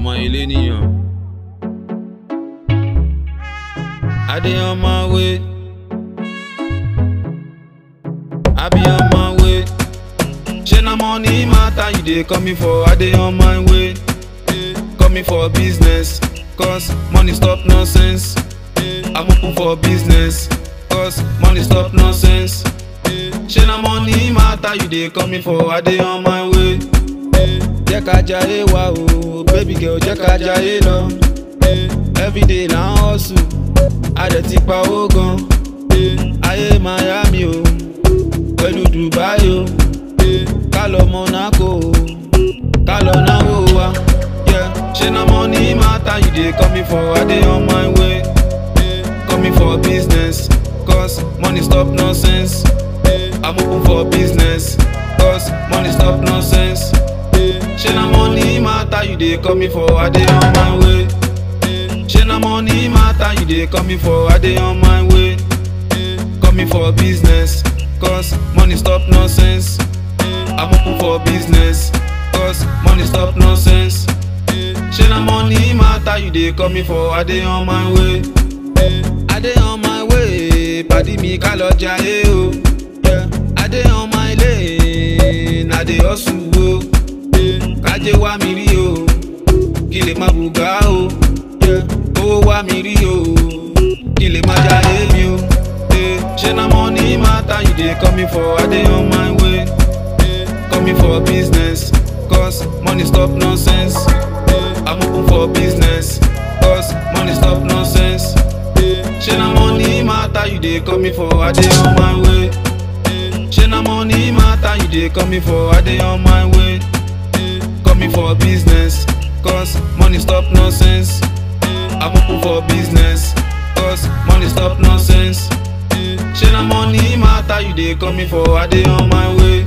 ọmọ ilé nìyàn. I dey on my way. I be on my way. Shey na money matter you dey call me for, I dey on my way. Eh, Call me for business, cause money stop nonsense. Eh, I'm open for business, cause money stop nonsense. Eh, Shey na money matter you dey call me for, I dey on my way. Eh, Jẹ́ ká jayé wa o, baby girl jẹ́ ká jayé lọ. Eh, Everyday na hustle, a dẹ̀ ti pa owó gan. Eh, Ayé Miami o, pẹ̀lú Dubai o. Eh, Ká lọ Monaco o, ká lọ náwó wa. Yeah, Ṣé na money matter you dey call me for? I dey on my way. Eh, Call me for business, cause money stop nonsense. Eh, I'm open for business, cause money stop nonsense. Eh, Ṣé na money matter you dey call me for? I dey on my way. Eh, Ṣé na money matter you dey call me for? I dey on my way. Eh, Call me for business, cause money stop nonsense. Eh, I'm open for business, cause money stop nonsense. Eh, Ṣé na money matter you dey call me for? I dey on my way. Eh, I dey on my way, pàdí mi ká lọ jayé o. Yeah, I dey on my lane, I dey hustle o. Eh, Kájé wá mi rí o, kí lè má bùgá o. Yeah, Owó wá mi rí o, kí lè má jayé mi o. Eh, Ṣé na money matter you dey call me for? I dey on my way. Eh, Call me for business, cause money stop nonsense. Eh, I'm open for business, cause money stop nonsense. Eh, Ṣé na money matter you dey call me for? I dey on my way. Eh, Ṣé na money matter you dey call me for? I dey on my way. Eh, Call me for business, cause money stop nonsense. Eh, I'm open for business, cause money stop nonsense. Eh, Ṣé na money matter you dey call me for? I dey on my way.